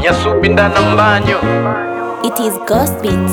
nyasubinda na mbanyo It is Ghost Beats.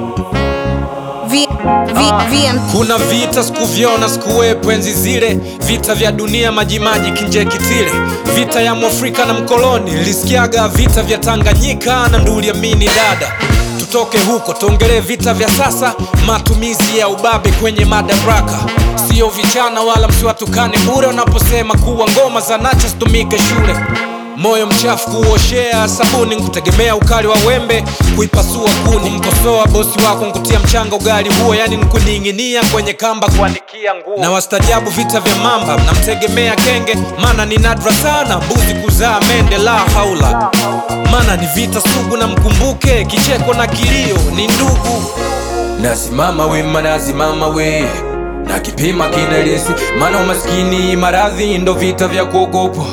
V, v, VM Kuna vita sikuvyona sikuwepo enzi zile, vita vya dunia majimaji kinje kitile, vita ya mwafrika na mkoloni. Nilisikiaga vita vya Tanganyika na Nduliamini dada. Tutoke huko tuongelee vita vya sasa, matumizi ya ubabe kwenye madaraka. Sio vichana wala msiwatukane bure wanaposema kuwa ngoma za nacha zitumike shule moyo mchafu kuoshea sabuni nkutegemea ukali wa wembe kuipasua kuni mkosoa bosi wako nkutia mchanga ugali huo yani nkuning'inia kwenye kamba kuanikia nguo na wastajabu vita vya mamba namtegemea kenge mana ni nadra sana mbuzi kuzaa mende la haula mana ni vita sugu na mkumbuke kicheko na kilio ni ndugu nasimama wima nasimama we na kipima kinelesi mana umaskini maradhi ndo vita vya kuogopwa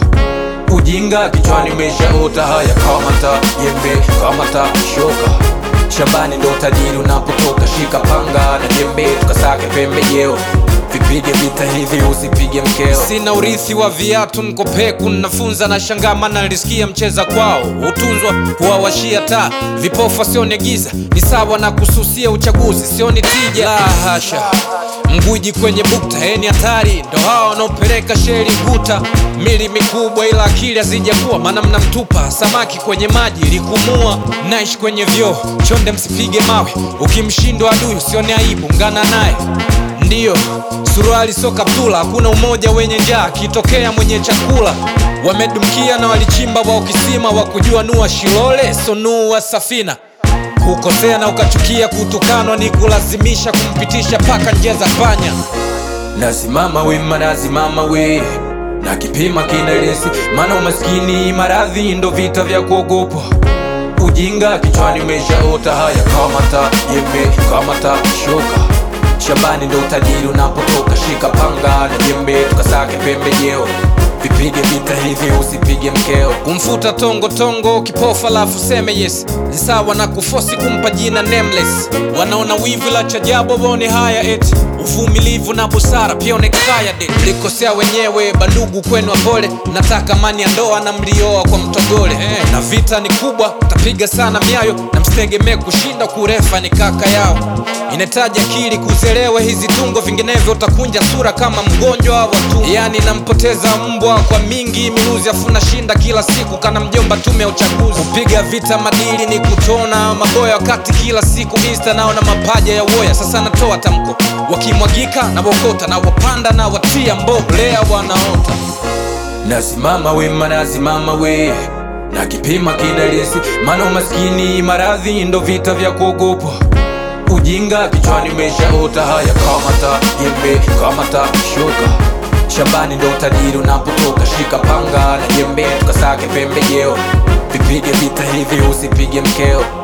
ujinga kichwani umeshaota haya kamata jembe kamata shoka shambani ndo tajiri unapotoka shika panga na jembe tukasake pembejeo vipige vita hivi usipige mkeo sina urithi wa viatu nkopeku nafunza na shangama nalisikia mcheza kwao utunzwa kuwawashia taa vipofu sione giza ni sawa na kususia uchaguzi sioni tija la hasha mguji kwenye bukta eni hatari ndo hawa wanaopeleka sheri guta mili mikubwa ila akili hazijakuwa maana mnamtupa samaki kwenye maji likumua naishi kwenye vyoo chonde msipige mawe ukimshindwa adui usione aibu ngana naye ndiyo suruali so kaptula hakuna umoja wenye njaa akitokea mwenye chakula wamedumkia na walichimba wao kisima wa kujua nua shilole so nua safina kukosea na ukachukia kutukanwa ni kulazimisha kumpitisha paka njia za panya nasimama wima nasimama we na kipima kinelesi maana umaskini maradhi ndo vita vya kuogopwa ujinga kichwani umeshaota haya kamata jembe kamata shoka shambani ndo utajiri unapotoka shika panga na jembe tukasake pembejeo vipige vita hivi usipige mkeo kumfuta tongo tongo kipofa alafu seme yes ni sawa na kufosi kumpa jina nameless wanaona wivu la chajabu waone haya eti uvumilivu na busara pia onekaya de mlikosea wenyewe bandugu kwenu wapole nataka mani ya ndoa na mlioa kwa mtogole eh, na vita ni kubwa tapiga sana miayo na msitegemee kushinda kurefa ni kaka yao inahitaji akili kuzelewa hizi tungo vinginevyo utakunja sura kama mgonjwa wa tu yani nampoteza mbwa kwa mingi minuzi afuna shinda kila siku kana mjomba tume ya uchaguzi kupiga vita madili ni kutona maboya wakati kila siku insta naona mapaja ya woya sasa natoa tamko wakimwagika na wokota na wapanda na watia mbolea wanaota nasimama wima nasimama we na kipima kinalisi maana umaskini maradhi ndo vita vya kuogopwa ujinga kichwani umeshaota haya kamata jembe kamata shoka shambani ndo utajiri unapotoka shika panga na jembe tukasake pembejeo vipige vita hivi usipige mkeo